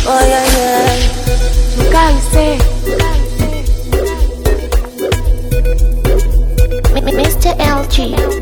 Oh yeah yeah. Mkaise. Mr. LG.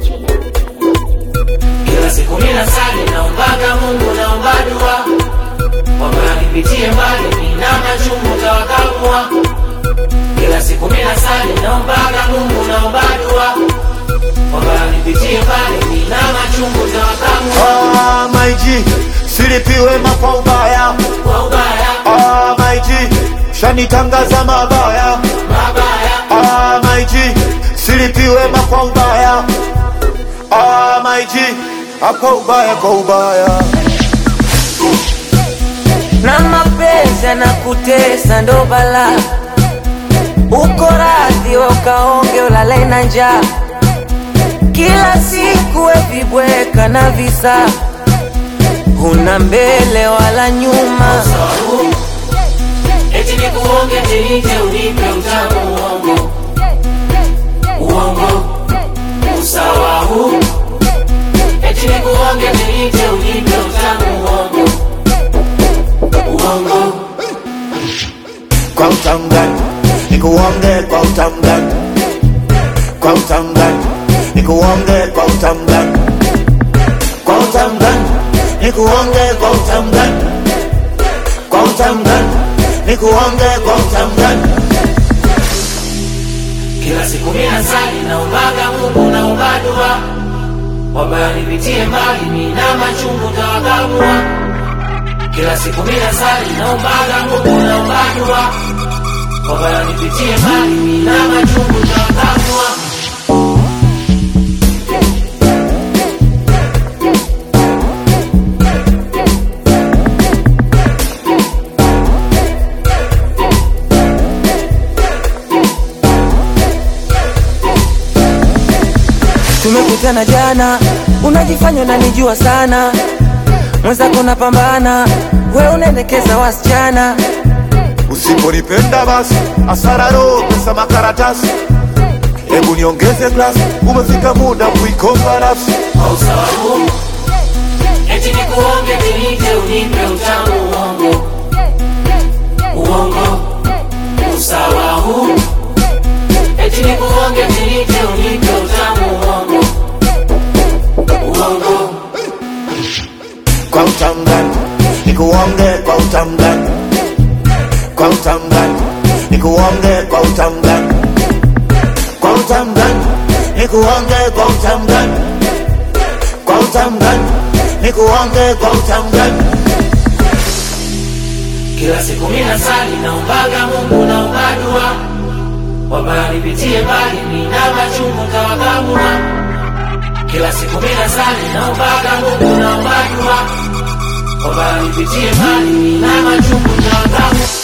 Kila siku mina sali naombaga Mungu naomba dua kwamba nipitie mbali nina machungu tawakamua. Kila siku mina sali naombaga Mungu naomba dua kwamba nipitie mbali nina machungu tawakamua. Ah, my G, silipiwe kwa ubaya. Kwa ubaya Ah, my G, shanitangaza mabaya. mabaya Ah, my G, silipiwe kwa ubaya. Ah, my G, ah, kwa ubaya, kwa ubaya. Na mapenzi yanakutesa ndo bala, uko radhi we ukaonge ulale na njaa, kila siku we vibweka na visa, huna mbele wala nyuma. sababu eti nikuonge tinite unipe utamu uongo uongo usawa huu eti nikuonge tinite unipe utamu uongo uongo Kwa utangani, nikuonge kwa utangani. Kwa utangani, nikuonge kwa utangani. Kwa utangani, nikuonge kwa utangani. Kwa utangani, nikuonge kwa utangani. kila siku mina sali naombaga Mungu naomba dua kwamba nipitie mbali mina machungu tawakamua kila siku mina sali naombaga Mungu naomba dua kwamba nipitie mbali mina machungu tawakamua Tumekutana jana, unajifanya unanijua sana, mwenzako napambana, we unaendekeza wasichana. Usiponipenda basi asara roho pesa makaratasi. Hebu niongeze glasi, umefika muda kuikomba nafsi. kwa sababu eti nikuonge tinite unipe utamu uongo uongo usawa huu eti nikuonge tinite unipe utamu uongo uongo Kwa utangani, nikuonge kwa utangani. Kwa utangani, nikuonge kwa utangani. Kwa utangani, nikuonge kwa utangani. Kwa utangani, nikuonge kwa utangani. kila siku mina sali naombaga Mungu naomba dua kwamba nipitie mbali mina machungu tawakamua kila siku mina sali naombaga Mungu naomba dua kwamba nipitie mbali mina machungu tawakamua